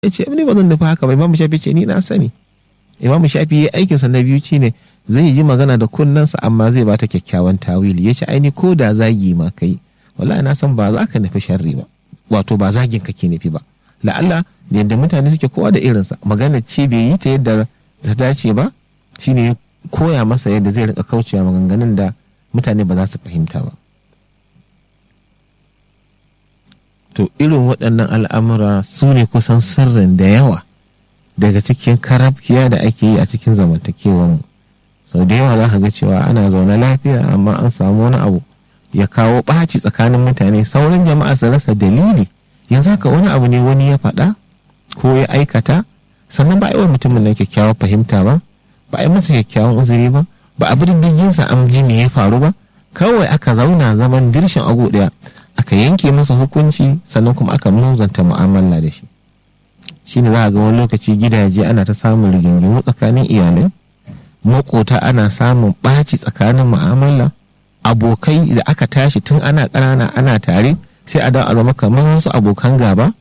ya ce ni ba zan nufi haka ba imamu shafi ce ni na sani imamu shafi ya aikinsa na biyu ne zai yi magana da kunnensa amma zai bata kyakkyawan tawili ya ce aini ko da zagi ma kai wallahi na san ba za ka nufi sharri ba wato ba zagin ka ke nufi ba la'alla yadda mutane suke kowa da irinsa magana ce bai yi ta yadda ta dace ba shine koya masa yadda zai rinka kaucewa maganganun da mutane ba za su fahimta ba to irin waɗannan al'amura su ne kusan sirrin da yawa daga cikin karafkiya da ake yi a cikin zamantakewan sau da yawa za ka ga cewa ana zaune lafiya amma an samu wani abu ya kawo ɓaci tsakanin mutane sauran jama'a su rasa dalili yanzu haka wani abu ne wani ya faɗa ko ya aikata sannan ba a yi wa mutumin nan kyakkyawar fahimta ba ba a yi masa kyakkyawan uzuri ba ba a bi diddiginsa an ji me ya faru ba kawai aka zauna zaman dirshin agu ɗaya aka yanke masa hukunci sannan kuma aka muzanta mu'amala da shi shine za a ga wani lokaci gidaje ana ta samun rigingimu tsakanin iyalai makota ana samun ɓaci tsakanin mu'amala abokai da aka tashi tun ana ƙanana ana tare sai a dawo a zama kamar wasu abokan gaba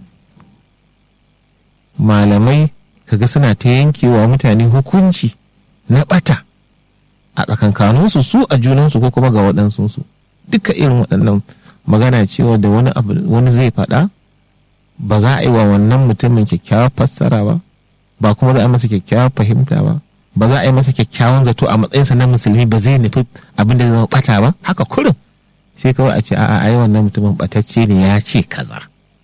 malamai kaga suna ta yankewa mutane hukunci na ɓata a tsakankaninsu su a junansu ko kuma ga waɗansu duka irin waɗannan magana cewa da wani abu wani zai faɗa ba za a yi wa wannan mutumin kyakkyawar fassara ba ba kuma za a yi masa kyakkyawar fahimta ba ba za a yi masa kyakkyawan zato a matsayinsa na musulmi ba zai nufi abin da zama bata ba haka kurin sai kawai a ce a'a ai wannan mutumin batacce ne ya ce kaza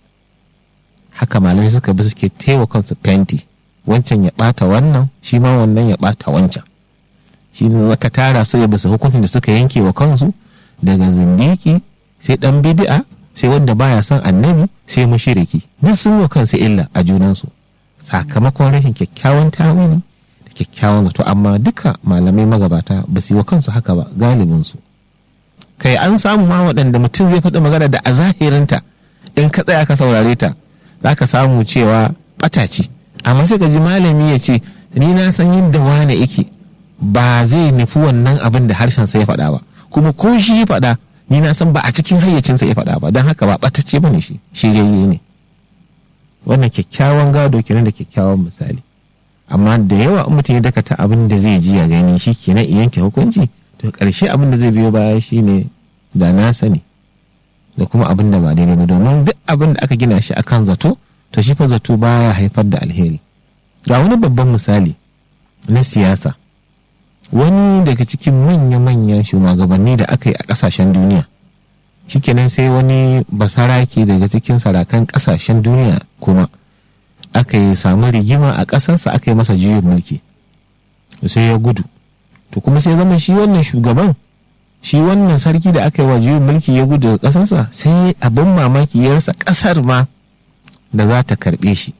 haka malamai suka bi suke taiwa kansu fenti wancan ya bata wannan shi ma wannan ya bata wancan shi ne ka tara su ya bisa hukuncin da suka yanke wa kansu daga zindiki sai dan bid'a sai wanda baya son annabi sai mushiriki duk sun wa kansu illa a junansu sakamakon rashin kyakkyawan tawili da kyakkyawan zato amma duka malamai magabata ba su yi wa kansu haka ba galibinsu kai an samu ma waɗanda mutum zai faɗi magana da a zahirinta in ka tsaya ka saurare ta za ka samu cewa ɓata ce amma sai ka ji malami ya ce ni na san yadda wane yake ba zai nufi wannan abin da harshen sa ya faɗa ba kuma ko shi ya faɗa ni na san ba a cikin hayyacinsa ya faɗa ba don haka ba ɓatacce ba ne shi shiryayye ne wannan kyakkyawan gado kenan da kyakkyawan misali amma da yawa in mutum ya dakata abin da zai ji ya gani shi kenan in yanke hukunci to ƙarshe abin da zai biyo baya shine da na sani da kuma abin da ba daidai ba domin duk abin da aka gina shi akan zato to shi fa zato baya haifar da alheri ga wani babban misali na siyasa wani daga cikin manya-manyan shugabanni da aka yi a ƙasashen duniya shikenan sai wani basarake daga cikin sarakan ƙasashen duniya kuma aka yi samu rigima a ƙasarsa aka yi masa juyin mulki sai ya gudu to kuma sai zama shi wannan shugaban shi wannan sarki da aka yi wa juyin mulki ya gudu daga ƙasarsa sai abin mamaki ya rasa ƙasar ma da za ta karɓe shi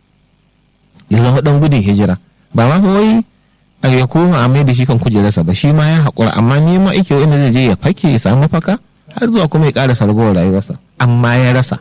ya zama ɗan gudun hijira ba ma wai a ya koma a mai da shi kan kujerarsa ba shi ma ya haƙura amma ni ma ike wanda zai je ya fake ya samu mafaka har zuwa kuma ya ƙara sargowar rayuwarsa amma ya rasa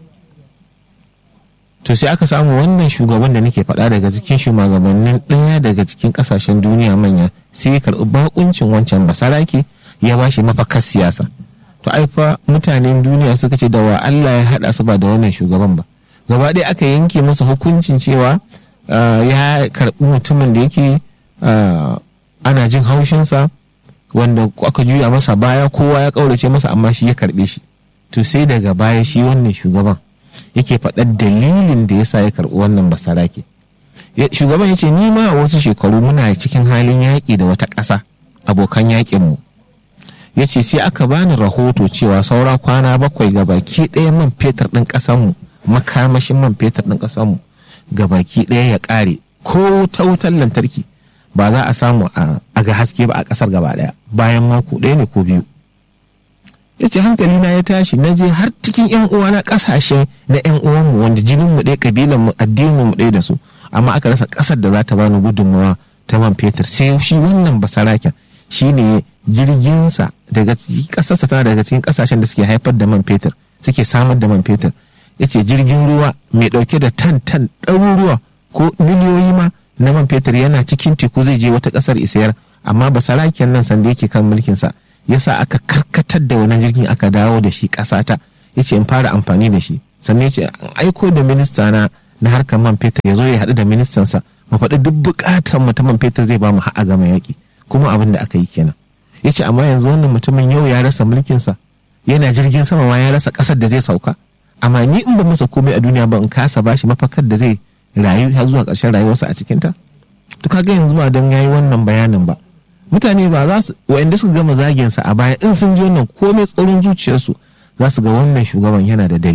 to sai aka samu wannan shugaban da nake faɗa daga cikin shugabannin ɗaya daga cikin ƙasashen duniya manya sai ya karɓi bakuncin wancan basarake ya ba shi mafakar siyasa to ai fa mutanen duniya suka ce da wa Allah ya haɗa su ba da wannan shugaban ba gaba ɗaya aka yanke masa hukuncin cewa ya karɓi mutumin da yake ana jin haushinsa wanda aka juya masa baya kowa ya ƙaurace masa amma shi ya karɓe shi to sai daga baya shi wannan shugaban yake faɗar dalilin da ya sa ya karɓi wannan basarake shugaban ya ce ni ma a wasu shekaru muna cikin halin yaƙi da wata ƙasa abokan yaƙinmu ya ce sai aka bani rahoto cewa saura kwana bakwai ga baki ɗaya man fetur ɗin ƙasanmu makamashin man fetur ɗin ƙasanmu ga baki ɗaya ya ƙare ko ta wutar lantarki ba za a samu a ga haske ba a ƙasar gaba ɗaya bayan mako ɗaya ne ko biyu ya ce hankali na ya tashi na je har cikin yan uwana ƙasashe na yan uwanmu wanda jinin mu ɗaya ƙabilan mu addinin mu ɗaya da su amma aka rasa ƙasar da za ta bani gudunmawa ta man fetur sai shi wannan basaraken shi ne jirginsa daga ƙasarsa tana daga cikin ƙasashen da suke haifar da man fetur suke samar da man fetur ya ce jirgin ruwa mai ɗauke da tan tan ɗaruruwa ko miliyoyi ma na man fetur yana cikin teku zai je wata ƙasar isayar amma basaraken nan sanda yake kan mulkinsa ya sa aka karkatar da wannan jirgin aka dawo da shi ƙasata ya ce in fara amfani da shi sannan ya ce an aiko da minista na na harkar man fetur ya zo ya haɗu da ministansa mu faɗi duk buƙatar mu ta man fetur zai ba mu ha'a gama yaƙi kuma abin da aka yi kenan ya ce amma yanzu wannan mutumin yau ya rasa mulkinsa yana jirgin sama ma ya rasa ƙasar da zai sauka amma ni in ba masa komai a duniya ba in kasa bashi mafakar da zai rayu har zuwa ƙarshen rayuwarsa a cikinta to kaga yanzu ba don yayi wannan bayanin ba mutane ba za su wa'anda suka gama zaginsa a baya in sun ji wannan komai tsaron zuciyarsu za su ga wannan shugaban yana da dalili